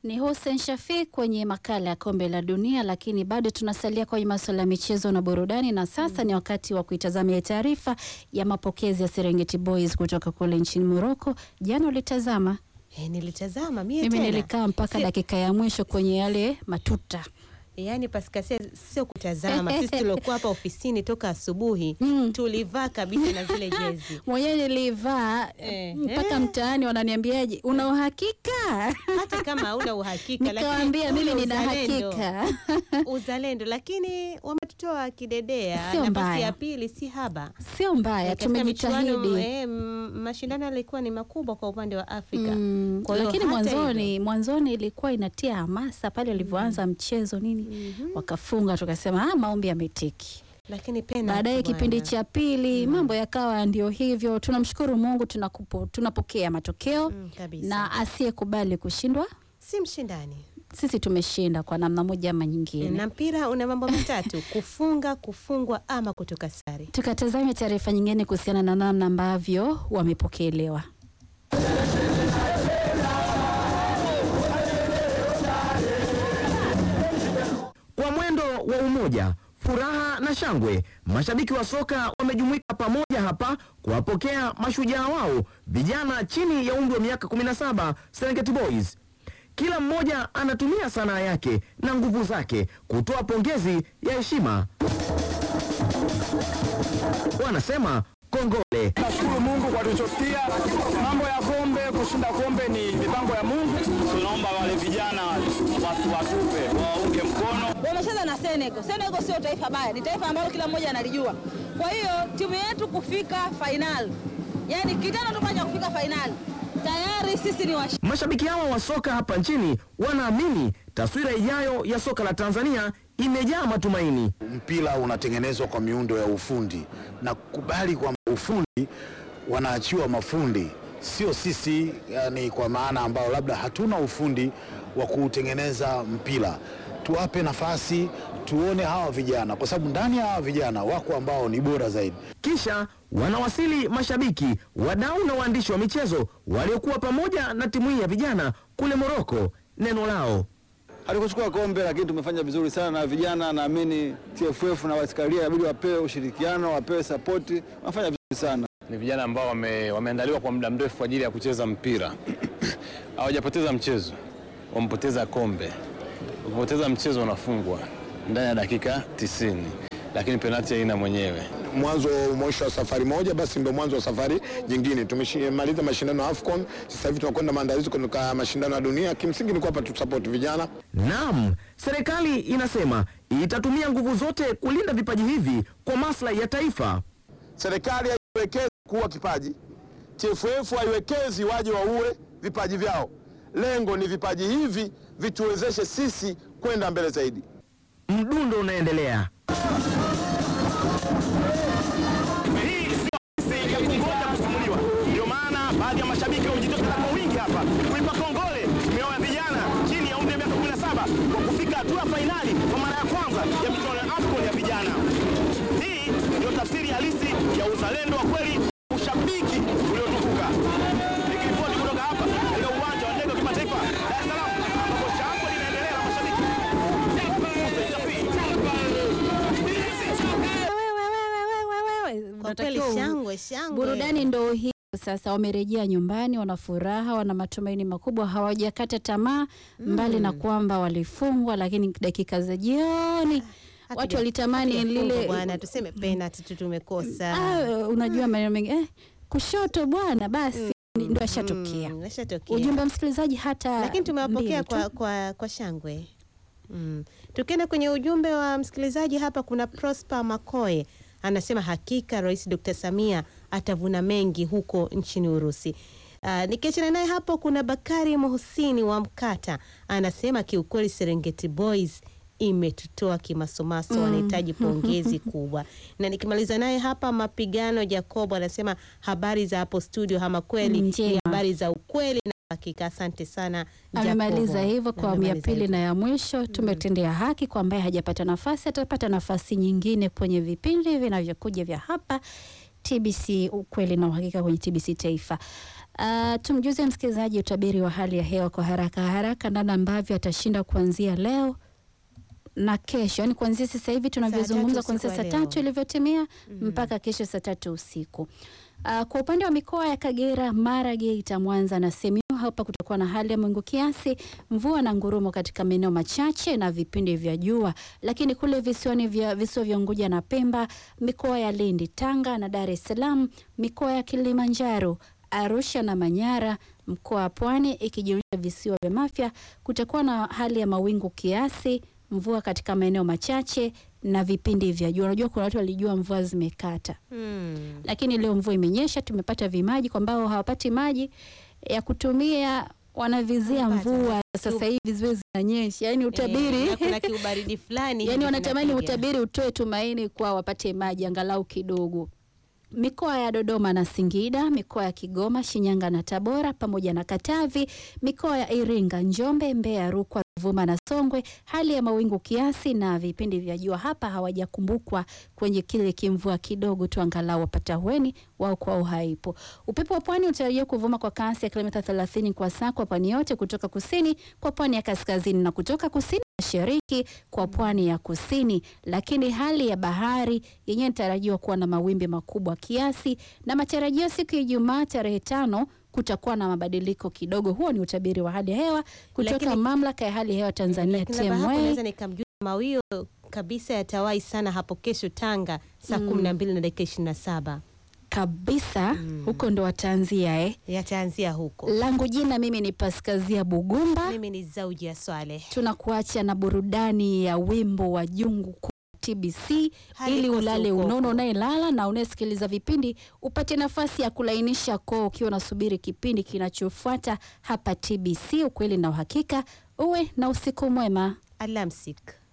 Ni Hussein Shafi kwenye makala ya kombe la dunia, lakini bado tunasalia kwenye masuala ya michezo na burudani, na sasa ni wakati wa kuitazamia taarifa ya mapokezi ya Serengeti Boys kutoka kule nchini Morocco. Jana ulitazama? Eh, nilitazama mie Mimi tena. nilikaa mpaka Si- dakika ya mwisho kwenye yale matuta. Yaani Pascal, si- sio kutazama. Sisi tuliokuwa hapa ofisini toka asubuhi Mm. tulivaa kabisa na zile jezi. Mwenyewe nilivaa Eh, mpaka eh. mtaani wananiambiaje, una uhakika? Hata kama hauna uhakika lakini Nikawaambia mimi ule nina uzalendo. hakika. Uzalendo, lakini wametutoa kidedea. Sio Nafasi mbaya. ya pili si haba. Sio mbaya, Eh, katika michuano, tumejitahidi. eh, m- mashindano yalikuwa ni makubwa kwa upande wa Afrika. Mm, Kwa hiyo lakini hata mwanzoni mwanzoni ilikuwa inatia hamasa pale walivyoanza mchezo nini, wakafunga, tukasema ah, maombi yametiki. lakini penalty Baadaye bwana. kipindi cha pili mambo yakawa ndio hivyo. Tunamshukuru Mungu, tunakupo, tunapokea matokeo Mm, kabisa. na asiyekubali kushindwa, si mshindani sisi tumeshinda kwa namna moja ama nyingine. na mpira una mambo matatu: kufunga, kufungwa ama kutoka sare. Tukatazame taarifa nyingine kuhusiana na namna ambavyo wamepokelewa. Kwa mwendo wa umoja, furaha na shangwe, mashabiki wa soka wamejumuika pamoja hapa kuwapokea mashujaa wao vijana chini ya umri wa miaka 17 Serengeti Boys. Kila mmoja anatumia sanaa yake na nguvu zake kutoa pongezi ya heshima. Wanasema kongole. Nashukuru Mungu kwa tulichosikia. Mambo ya kombe, kushinda kombe ni mipango ya Mungu. Tunaomba wale vijana wasi watupe, waunge mkono. wamecheza na Senegal. Senegal sio taifa baya, ni taifa ambalo kila mmoja analijua. Kwa hiyo timu yetu kufika fainali, yaani kitendo tu cha kufika fainali, tayari sisi ni washi Mashabiki hawa wa soka hapa nchini wanaamini taswira ijayo ya soka la Tanzania imejaa matumaini. mpira unatengenezwa kwa miundo ya ufundi na kukubali kwamba ufundi wanaachiwa mafundi, sio sisi, yani kwa maana ambao labda hatuna ufundi wa kutengeneza mpira. Tuwape nafasi, tuone hawa vijana, kwa sababu ndani ya hawa vijana wako ambao ni bora zaidi. Kisha wanawasili mashabiki, wadau na waandishi wa michezo waliokuwa pamoja na timu hii ya vijana kule Moroko. Neno lao Hatukuchukua kombe lakini tumefanya vizuri sana na vijana, naamini TFF na wasikalia inabidi wapewe ushirikiano, wapewe sapoti, wanafanya vizuri sana. ni vijana ambao wame, wameandaliwa kwa muda mrefu kwa ajili ya kucheza mpira. Hawajapoteza mchezo, wamepoteza kombe. Ukipoteza mchezo unafungwa ndani ya dakika 90, lakini penalti haina mwenyewe. Mwanzo mwisho wa safari moja, basi ndo mwanzo wa safari nyingine. Tumemaliza mashindano ya AFCON, sasa hivi tunakwenda maandalizi kutoka mashindano ya dunia. Kimsingi ni kwamba tusapoti vijana Naam, serikali inasema itatumia nguvu zote kulinda vipaji hivi kwa maslahi ya taifa. Serikali haiwekezi kuwa kipaji, TFF haiwekezi waje waue vipaji vyao. Lengo ni vipaji hivi vituwezeshe sisi kwenda mbele zaidi. Mdundo unaendelea. Hii sio ya kungoja kusimuliwa. Ndio maana baadhi ya mashabiki wamejitokeza kwa wingi hapa kuipa kongole mioyo ya vijana chini ya umri wa miaka 17 kwa kufika hatua ya fainali kwa mara ya kwanza ya michuano ya AFCON ya vijana. Hii ndio tafsiri halisi ya uzalendo wa kweli, ushabiki uliotukuka. Nikiripoti kutoka hapa katika uwanja wa ndege wa kimataifa Dar es Salaam ambapo shangwe linaendelea na mashabiki. Hussein Shafi. Kwa kweli Unatakiwa u- shangwe shangwe. Burudani ndo hii sasa, wamerejea nyumbani, wana furaha, wana matumaini makubwa, hawajakata tamaa mbali na kwamba walifungwa, lakini dakika za jioni Hatuja- watu walitamani hatujafungwa lile bwana, tuseme penalty tu tumekosa. ah, unajua maneno mengi eh, kushoto bwana, basi ndo ashatokea. Mm, ashatokea. Ujumbe wa msikilizaji hata lakini tumewapokea mbili tu. kwa, kwa, kwa shangwe mm. Tukienda kwenye ujumbe wa msikilizaji hapa, kuna Prosper Makoe anasema hakika Rais Dr. Samia atavuna mengi huko nchini Urusi. Uh, nikiachana naye hapo, kuna Bakari Muhusini wa Mkata anasema kiukweli Serengeti Boys imetutoa kimasomaso, wanahitaji pongezi kubwa. Na nikimaliza naye hapa, mapigano Jacobo anasema habari za hapo studio, ama kweli Njema. ni habari za ukweli na hakika. Asante sana amemaliza Jacobo. hivyo kwa awamu ya Amemaliza pili hivyo. na ya mwisho. Tumetendea haki kwa ambaye hajapata nafasi, atapata nafasi nyingine kwenye vipindi vinavyokuja vya hapa TBC ukweli na uhakika kwenye TBC Taifa. Uh, tumjuze msikilizaji utabiri wa hali ya hewa kwa haraka haraka, namna ambavyo atashinda kuanzia leo na kesho, yani kuanzia sasa hivi tunavyozungumza, tatu kuanzia usiku saa wa leo. tatu ilivyotimia mpaka kesho saa tatu usiku. Uh, kwa upande wa mikoa ya Kagera, Mara, Geita, Mwanza na Simiyu, hapa kutakuwa na hali ya mawingu kiasi, mvua na ngurumo katika maeneo machache na vipindi vya jua. Lakini kule visiwani vya visiwa vya Unguja na Pemba, mikoa ya Lindi, Tanga na Dar es Salaam, mikoa ya Kilimanjaro, Arusha na Manyara, mkoa wa Pwani ikijumuisha visiwa vya Mafia, kutakuwa na hali ya mawingu kiasi, mvua katika maeneo machache na vipindi vya jua. Unajua kuna watu walijua mvua zimekata Hmm. lakini leo mvua imenyesha, tumepata vimaji. Kwa ambao hawapati maji ya kutumia wanavizia Wanapata. mvua sasa hivi ziwe zinanyesha, yani utabiri Eh, na kuna kiubaridi fulani yani hivi wanatamani kinapiga. utabiri utoe tumaini kwa wapate maji angalau kidogo. Mikoa ya Dodoma na Singida, mikoa ya Kigoma, Shinyanga na Tabora pamoja na Katavi, mikoa ya Iringa, Njombe, Mbeya, Rukwa, Ruvuma na Songwe, hali ya mawingu kiasi na vipindi vya jua. Hapa hawajakumbukwa kwenye kile kimvua kidogo tu, angalau wapata hueni wao kwao haipo. Upepo wa pwani utarajiwa kuvuma kwa kasi ya kilomita 30 kwa saa kwa pwani yote, kutoka kusini kwa pwani ya kaskazini na kutoka kusini mashariki kwa pwani ya kusini, lakini hali ya bahari yenyewe inatarajiwa kuwa na mawimbi makubwa kiasi, na matarajio siku ya Ijumaa tarehe tano kutakuwa na mabadiliko kidogo. Huo ni utabiri wa hali ya hewa kutoka Lakini- mamlaka ya hali ya hewa Tanzania Lakini labda hapo TMA. naweza nikamjua mawio kabisa yatawahi sana hapo kesho Tanga saa kumi na mbili na dakika ishirini na saba kabisa huko ndo wataanzia eh. yataanzia huko. Langu jina mimi ni Paskazia Bugumba. Mimi ni Zauji ya Swale. Tunakuacha na burudani ya wimbo wa Jungu Kuu TBC Hadi ili kosi ulale ukoko. unono, unayelala na unayesikiliza vipindi upate nafasi ya kulainisha koo ukiwa unasubiri kipindi kinachofuata hapa TBC, ukweli na uhakika. Uwe na usiku mwema. Alamsik.